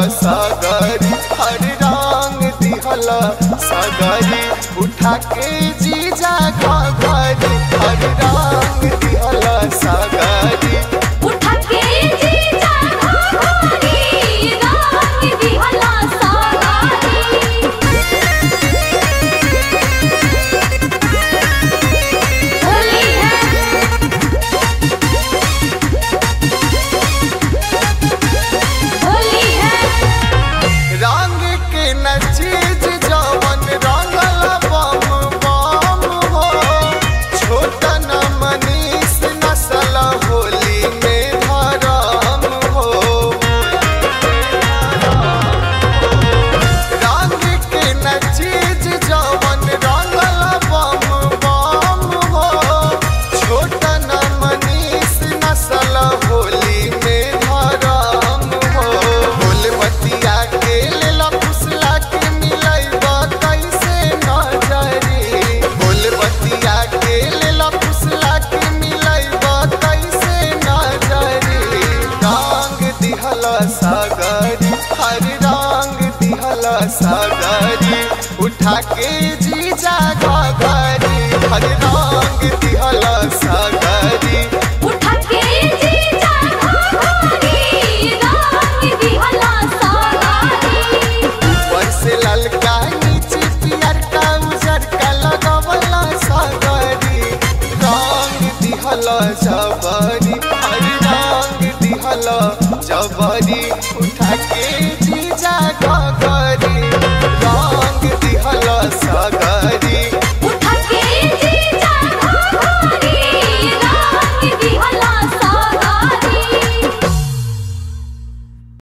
सागरी हर रंग दिहल सागरी उठा के जीजा घाघरी हर रंग दिहल सागरी उठा के जीजा घाघरी रंग दिहला सागरी होली है होली है रंग के न चीज जवन रंगल बम बम हो छोट न मनीष नसल होली में धरम हो रंग के न चीज जवन रंगल बम बम हो छोट न मनीष नसल होली में धरम हो बोल बतिया के लेला फुसला के मिलैबा कैसे नजरी बोल बतिया के लेला फुसला के मिलैबा कैसे नजरी रंग दिहल सागरी हर रंग दिहल सागरी उठा के जीजा घाघरी हर रंग दिहल सागरी उठा के जीजा घाघरी रंग दिहला सागरी ऊपर से ललका नीचे पियर का उजर का लगवला सागरी रंग दिहल जबरी हर रंग दिहल जबरी